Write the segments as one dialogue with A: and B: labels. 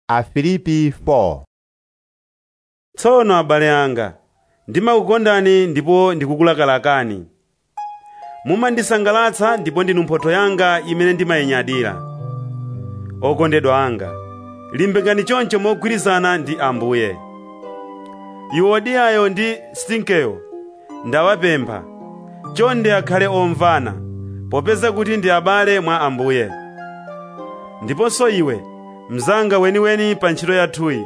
A: Afilipi 4
B: tsono abale anga ndimakukondani ndipo ndikukulakalakani mumandisangalatsa ndipo ndinu mphotho yanga imene ndimayinyadira okondedwa anga limbikani choncho mogwirizana ndi ambuye yuodiyayo ndi sinkeyo ndawapempha chonde akhale omvana popeza kuti ndi abale mwa ambuye ndiponso iwe mzanga weniweni pa ntchito yathuyi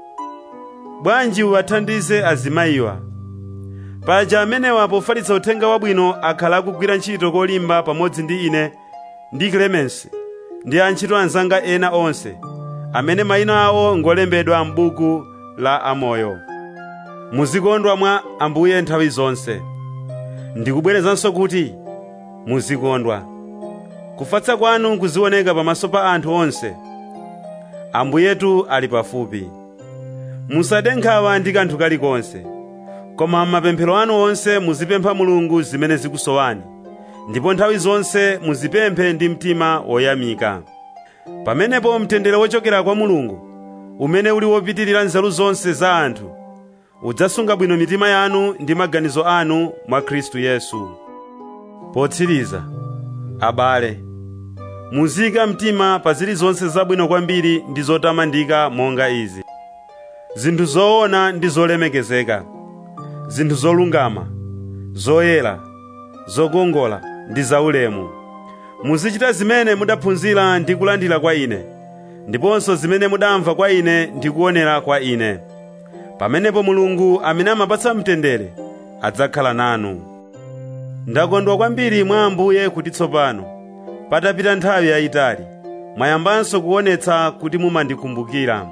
B: bwanji uwathandize azimayiwa paja amenewa pofalitsa uthenga wabwino akhala akugwira ntchito kolimba pamodzi ndi ine ndi klemensi ndi antchito anzanga ena onse amene mayina awo ngolembedwa m'buku la amoyo muzikondwa mwa ambuye nthawi zonse ndikubwerezanso kuti muzikondwa kufatsa kwanu kuzioneka pamaso pa anthu onse ambuyetu ali pafupi musade nkhawa ndi kanthu kalikonse koma m'mapemphero anu onse muzipempha mulungu zimene zikusowani ndipo nthawi zonse muzipemphe ndi mtima woyamika pamenepo mtendere wochokera kwa mulungu umene uli wopitirira nzeru zonse za anthu udzasunga bwino mitima yanu ndi maganizo anu mwa khristu yesu potsiriza abale muziyika mtima pa zilizonse zabwino kwambiri ndi zotamandika monga izi zinthu zoona ndi zolemekezeka zinthu zolungama zoyera zokongola ndi zaulemu muzichita zimene mudaphunzira ndi kulandira kwa ine ndiponso zimene mudamva kwa ine ndi kuonera kwa ine pamenepo mulungu amene amapatsa mtendere adzakhala nanu ndakondwa kwambiri mwa ambuye kuti tsopano patapita nthawi yayitali mwayambanso kuonetsa kuti mumandikumbukira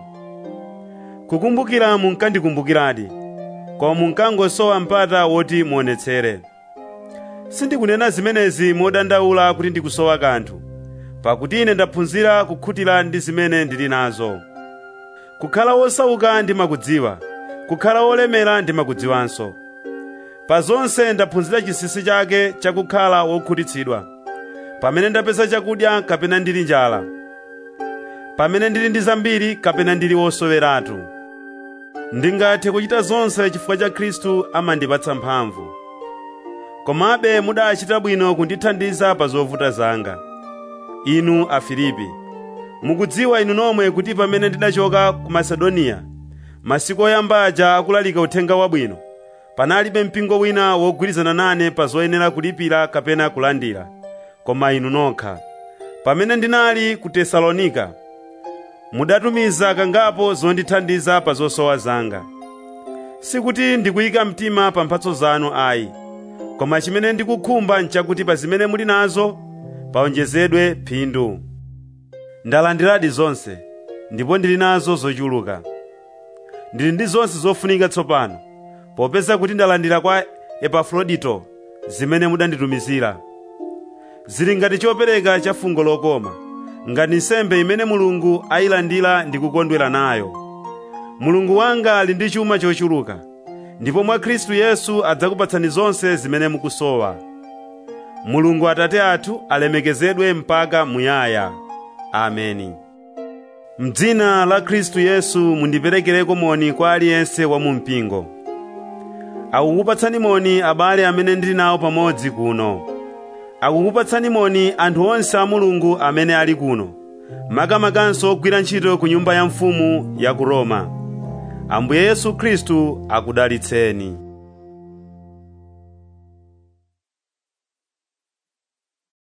B: kukumbukira munkandikumbukiradi koma munkangosowa mpata woti muonetsere sindikunena zimenezi modandaula kuti ndikusowa kanthu pakuti ine ndaphunzira kukhutira ndi zimene ndili nazo kukhala wosauka ndimakudziwa kukhala wolemera ndimakudziwanso pa zonse ndaphunzira chinsinsi chake chakukhala wokhutitsidwa pamene ndapeza chakudya kapena ndili njala pamene ndili ndi zambiri kapena ndili wosoweratu ndingathe kuchita zonse chifukwa cha khristu amandipatsa mphamvu komabe mudachita bwino kundithandiza pa zovuta zanga inu afilipi mukudziwa inu nomwe kuti pamene ndidachoka ku masedoniya masiku oyamba aja akulalika uthenga wabwino panalibe mpingo wina wogwirizana nane pa zoyenera kulipira kapena kulandira koma inu nokha pamene ndinali ku tesalonika mudatumiza kangapo zondithandiza pa zosowa zanga sikuti ndikuyika mtima pa mphatso zanu ayi koma chimene ndikukhumba nchakuti pa zimene muli nazo paonjezedwe phindu ndalandiradi zonse ndipo ndili nazo zochuluka ndili ndi zonse zofunika tsopano popeza kuti ndalandira kwa epafrodito zimene mudanditumizira zili ngati chopereka cha fungo lokoma ngati nsembe imene mulungu ayilandira ndi kukondwera nayo mulungu wanga ali ndi chuma chochuluka ndipo mwa khristu yesu adzakupatsani zonse zimene mukusowa mulungu atate athu alemekezedwe mpaka muyaya ameni mdzina la khristu yesu mundiperekereko moni kwa aliyense wa mumpingo akukupatsani moni abale amene ndili nawo pamodzi kuno akukupatsani moni anthu onse a mulungu amene ali kuno makamakanso ogwira ntchito ku nyumba ya mfumu ya ku roma ambuye yesu khristu akudalitseni